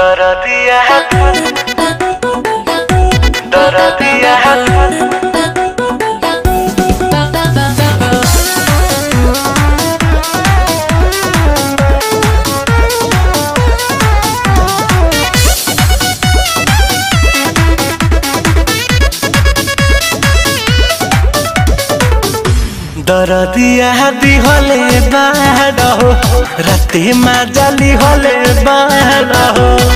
Dorotia Dorotia দরদিয়া দি হলে বাড়ো রাতে মাজালি হলে বাড়ো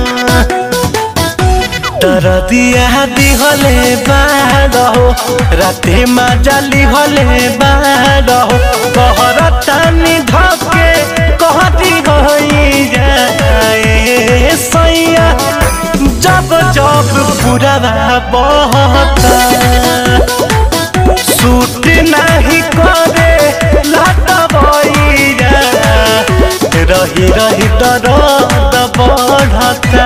দরদিয়া দি হলে বাড়ো রাতে মাজালি হলে বাড়ো কহর টানি ধকে কহতি হই যায় সৈয়া जब जब पूरा बहता सूट नहीं करे लटबैया रही रही दर्द बढ़ता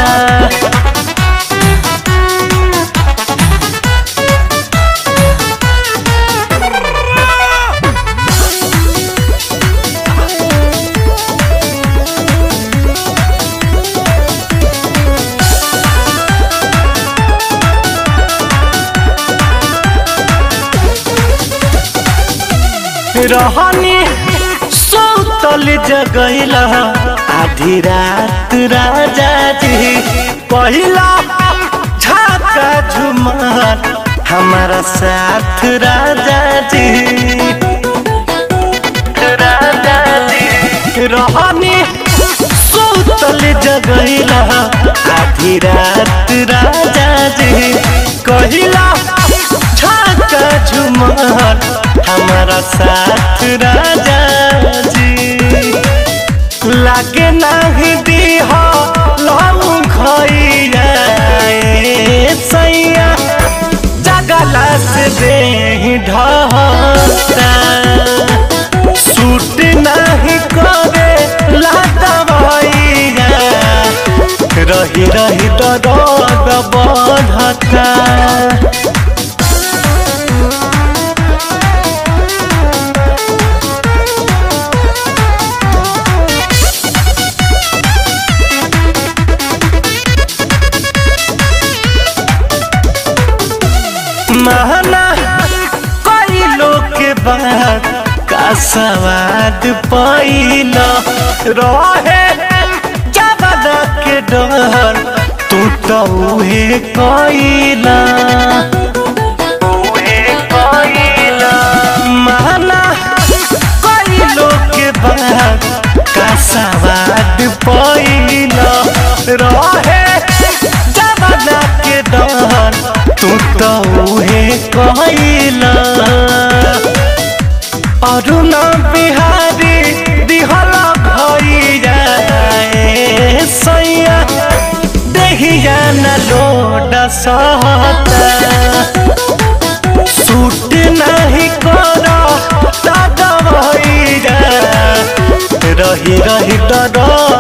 रहनी सौतल जगैला आधी रात राजा जी पहिला झाका झुमर हमारा साथ राजा जी राजा जी रहनी सौतल जगैला आधी रात राजा जी कहिला झाका झुमर हमारा साथ राजा जी लागे नहीं दी हो लहू खैया सैया जगला से दे ढहता सूट नहीं करे लाता भैया रही रही दर्द बढ़ता महना कई लोग के बाद का सवाद पैल रहे जबना के डर तू तो उहे कैला महना कई लोग के बाद का सवाद पैल रहे जबना के डर तू तो उहे कहला अरुण बिहारी दिहला भैया सैया देहिया न लोड सहता सूट नहीं कर दादा भैया रही रही डर